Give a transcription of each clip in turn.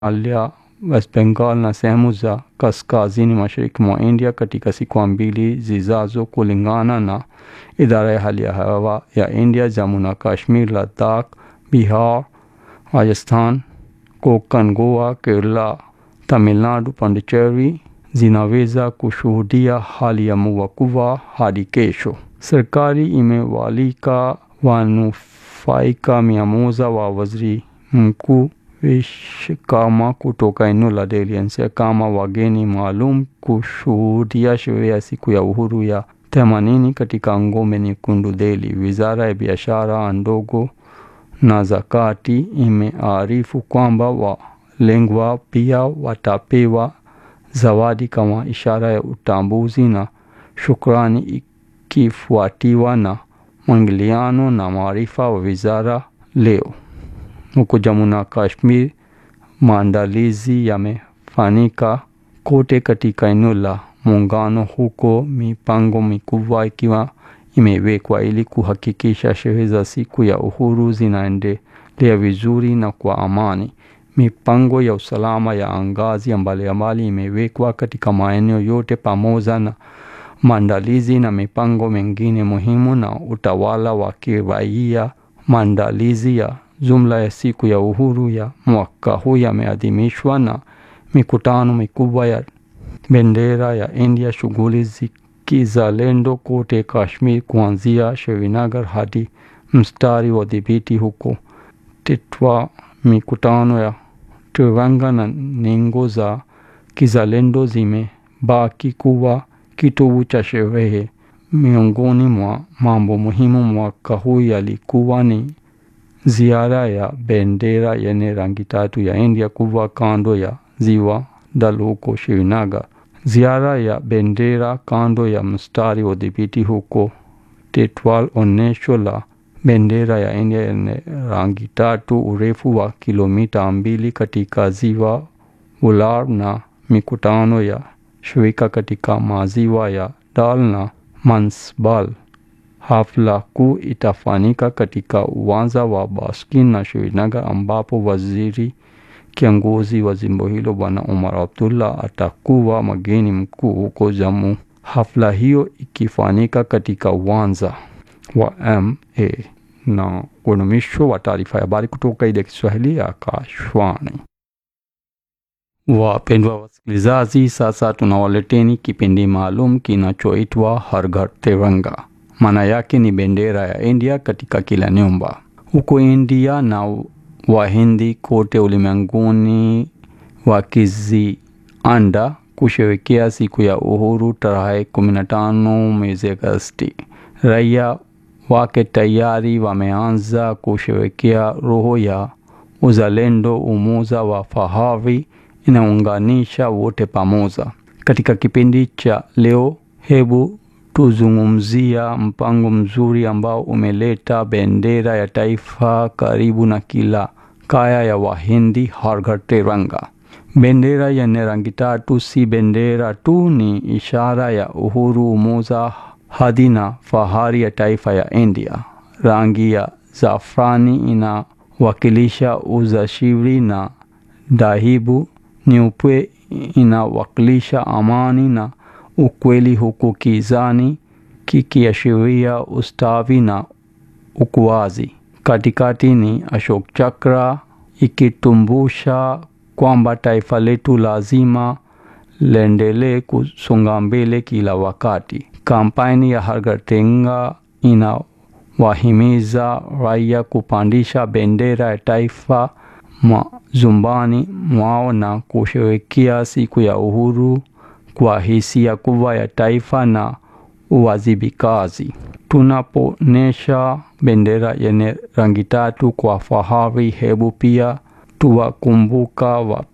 Himalaya, West Bengal na sehemu za kaskazini mashariki mwa India katika siku mbili zijazo, kulingana na idara ya hali ya hewa ya India. Jammu na Kashmir, Ladakh, Bihar, Rajasthan, Konkan, Goa, Kerala, Tamil Nadu, Pondicherry zinaweza kushuhudia hali ya mvua kubwa hadi kesho. Serikali imewaalika wanufaika mia moja wa waziri mkuu Vishwakarma kutoka eneo la Delhi NCR kama wageni maalum kushuhudia sherehe ya siku ya uhuru ya themanini katika ngome nyekundu Delhi. Wizara ya biashara ndogo na zakati imearifu kwamba walengwa pia watapewa zawadi kama ishara ya utambuzi na shukrani, ikifuatiwa na mwingiliano na maarifa wa wizara leo. Huko Jammu na Kashmir, maandalizi yamefanyika kote katika eneo la muungano, huko mipango mikubwa ikiwa imewekwa ili kuhakikisha sherehe za siku ya uhuru zinaendelea vizuri na kwa amani. Mipango ya usalama ya ngazi mbalimbali imewekwa katika maeneo yote pamoja na maandalizi na mipango mingine muhimu na utawala wa kiraia. Maandalizi ya jumla ya siku ya uhuru ya mwaka huu yameadhimishwa na mikutano mikubwa ya bendera ya India, shughuli za kizalendo kote Kashmir, kuanzia Srinagar hadi mstari wa dhibiti huko Tetwa. Mikutano ya Tiranga na ningo za kizalendo zimebaki kuwa kitovu cha sherehe. Miongoni mwa mambo muhimu mwaka huu yalikuwa ni ziara ya bendera yenye rangi tatu ya India kubwa kando ya ziwa Dal huko Srinagar, ziara ya bendera kando ya mstari wa dhibiti huko Tetwal, onyesho la bendera ya India yenye rangi tatu, urefu wa kilomita mbili katika ziwa Ular, na mikutano ya shirika katika maziwa ya Dal na Mansbal. Hafla kuu itafanyika katika uwanja wa Baskin na Srinagar, ambapo waziri kiongozi wa jimbo hilo Bwana Umar Abdullah atakuwa mgeni mkuu huko Jammu. Hafla hiyo ikifanyika katika uwanja wa ma na unumisho wa taarifa ya habari kutoka idhaa ya Kiswahili ya Akashwani. Wapendwa wasikilizaji, sasa tunawaleteni kipindi maalum kinachoitwa Har Ghar Tiranga. Maana yake ni bendera ya India katika kila nyumba. Huko India na Wahindi kote ulimwenguni wakizianda kusherehekea siku ya uhuru tarehe 15 mwezi Agosti, raia wake tayari wameanza kusherehekea roho ya uzalendo, umoja wa fahari inaunganisha wote pamoja. Katika kipindi cha leo, hebu tuzungumzia mpango mzuri ambao umeleta bendera ya taifa karibu na kila kaya ya Wahindi, Har Ghar Tiranga. Bendera yenye rangi tatu si bendera tu, ni ishara ya uhuru, umoja, hadhi na fahari ya taifa ya India. Rangi ya zafrani inawakilisha uzashiri na dhahabu nyeupe inawakilisha amani na ukweli, huku kijani kikiashiria ustawi na ukuaji. Katikati ni Ashok Chakra ikitumbusha kwamba taifa letu lazima liendelee kusonga mbele kila wakati. Kampeni ya Har Ghar Tiranga inawahimiza raia kupandisha bendera ya taifa majumbani mwao na kusherehekea siku ya uhuru kwa hisia kubwa ya taifa na uwajibikaji. Tunapoonyesha bendera yenye rangi tatu kwa fahari, hebu pia tuwakumbuka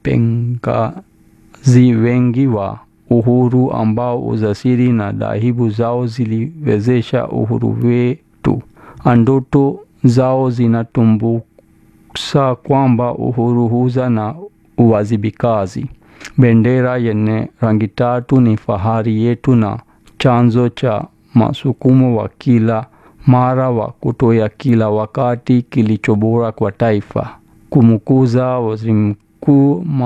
wapengazi wengi wa uhuru ambao ujasiri na dhahabu zao ziliwezesha uhuru wetu. Ndoto zao zinatumbuksa kwamba uhuru huja na uwajibikaji. Bendera yenye rangi tatu ni fahari yetu na chanzo cha masukumo wa kila mara wa kutoa kila wakati kilicho bora kwa taifa. Kumkuza waziri huku